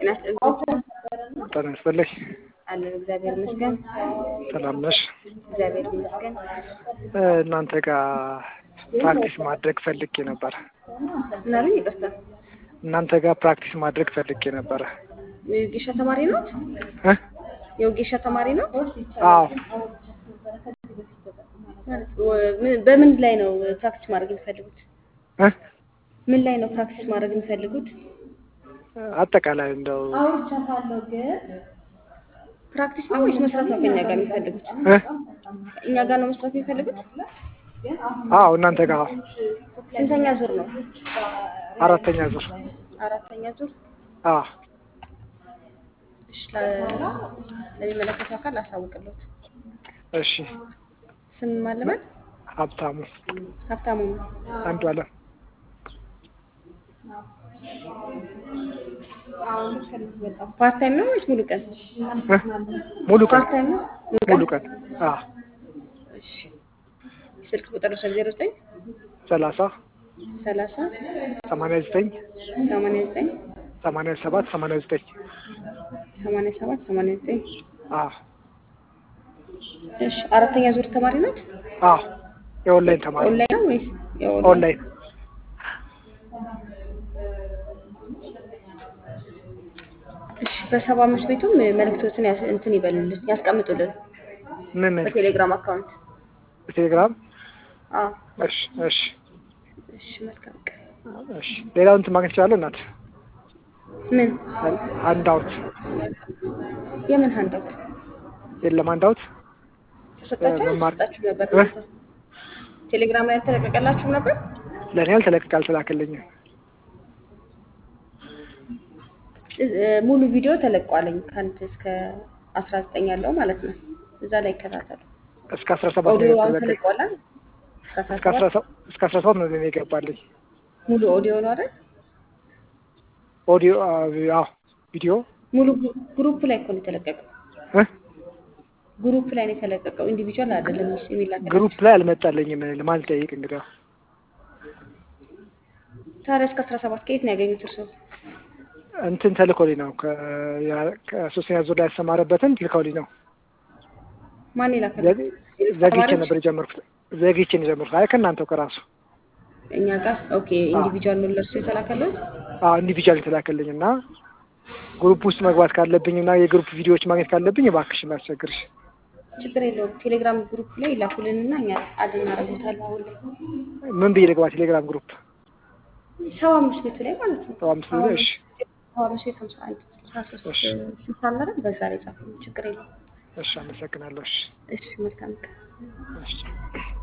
ጤና ይስጥልኝ። ጤና ይስጥልኝ። አለን እግዚአብሔር ይመስገን። ሰላም ነሽ? እግዚአብሔር ይመስገን። እናንተ ጋር ፕራክቲስ ማድረግ ፈልጌ ነበር። ምን አሉኝ? ይቅርታ። እናንተ ጋር ፕራክቲስ ማድረግ ፈልጌ ነበረ። የወጌሻ ተማሪ ነው? እ? የወጌሻ ተማሪ ነው? አዎ ማለት ወ- ምን- በምን ላይ ነው ፕራክቲስ ማድረግ የሚፈልጉት? እ? ምን ላይ ነው ፕራክቲስ ማድረግ የሚፈልጉት? አጠቃላይ እንደው ፕራክቲስ ነው ወይስ መስራት ነው ከኛ ጋር የሚፈልጉት? እ? እኛ ጋር ነው መስራት የሚፈልጉት? አዎ እናንተ ጋር አዎ። ስንተኛ ዙር ነው? አራተኛ ዙር አራተኛ ዙር። አዎ እሺ፣ ለ- ለሚመለከተው አካል አሳውቅለት። እሺ ስም ማለበት ሀብታሙ ሀብታሙ ነው። አንዱ አለም ፓርት ታይም ነው ወይስ ሙሉ ቀን? እ? ሙሉ ቀን ፓርት ታይም ነው ሙሉ ሙሉ ቀን። ቀን አዎ እሺ፣ ስልክ ቁጥር ዜሮ ዘጠኝ ሰላሳ ሰላሳ ሰማንያ ዘጠኝ ሰማንያ ዘጠኝ ሰማንያ ሰባት ሰማንያ ዘጠኝ ሰማንያ ሰባት ሰማንያ ዘጠኝ አዎ እሺ፣ አራተኛ ዙር ተማሪ ናት። አዎ የኦንላይን ተማሪ ኦንላይን ነው ወይስ የኦንላይን? ኦንላይን እሺ፣ በሰባ አምስት ቤቱም መልእክቶችን ያስ- እንትን ይበሉልን ያስቀምጡልን ምን ምን በቴሌግራም አካውንት። በቴሌግራም አዎ እሺ እሺ እሺ፣ መልካም ቀን። እሺ ሌላውን እንትን ማግኘት ይችላለሁ እናት ምን አንዳውት የምን ሀንዳውት የለም አንዳውት ተሰጣችሁ መማር- ተሰጣችሁ ነበር? እ? እናንተ? ቴሌግራም ላይ አልተለቀቀላችሁም ነበር? ለእኔ አልተለቀቀ አልተላከልኝም እ- ሙሉ ቪዲዮ ተለቋለኝ ከአንድ እስከ አስራ ዘጠኝ ያለው ማለት ነው። እዛ ላይ ይከታተሉ። እስከ አስራ ሰባት ኦዲዮ ነው አሁን የተለቀቀ ተለቋላ። እስከ አስራ እስከ አስራ ሰባት ሰባት እስከ አስራ ሰባት ነው ለእኔ የገባልኝ ሙሉ ኦዲዮ ነው አይደል? ኦዲዮ አዎ ቪዲዮ ሙሉ ግሩ- ግሩፕ ላይ እኮ ነው የተለቀቀው። እ? ግሩፕ ላይ ነው የተለቀቀው። ኢንዲቪጁዋል አይደለም እሱ የሚላክላችሁ። ግሩፕ ላይ አልመጣልኝም ለማን ልጠይቅ እንግዲህ ታዲያ እስከ አስራ ሰባት ከየት ነው ያገኙት እርስዎ? እንትን ተልኮልኝ ነው ከ- ያ- ከሶስተኛ ዙር ላይ ያስተማረበትን ልከውልኝ ነው ማን የላከላችሁ? ዘግ- ዘግይቼ ተማሪዎች? ነበር የጀመርኩት ዘግይቼ ነው የጀመርኩት አይ ከእናንተው ከራሱ እኛ ጋር ኦኬ። ኢንዲቪጁዋል ነው ለእርሱ የተላከለት። አዎ ኢንዲቪጁዋል የተላከልኝ እና ግሩፕ ውስጥ መግባት ካለብኝ እና የግሩፕ ቪዲዮዎች ማግኘት ካለብኝ እባክሽን ላስቸግርሽ ችግር የለውም። ቴሌግራም ግሩፕ ላይ ይላኩልንና እኛ አድ እናደርጉታለን። አሁን ላይ ምን ብዬ ልግባ ቴሌግራም ግሩፕ ሰባ አምስት ቤቱ ላይ ማለት ነው። ሰባ አምስት ብዬ እሺ ሰባ አምስት ቤት ሀምሳ አንድ ስልሳ ሶስት እሺ። ስልሳ አለ በዛ ላይ ጻፉ። ችግር የለውም። እሺ አመሰግናለሁ እሺ እሺ መልካም ቀን። እሺ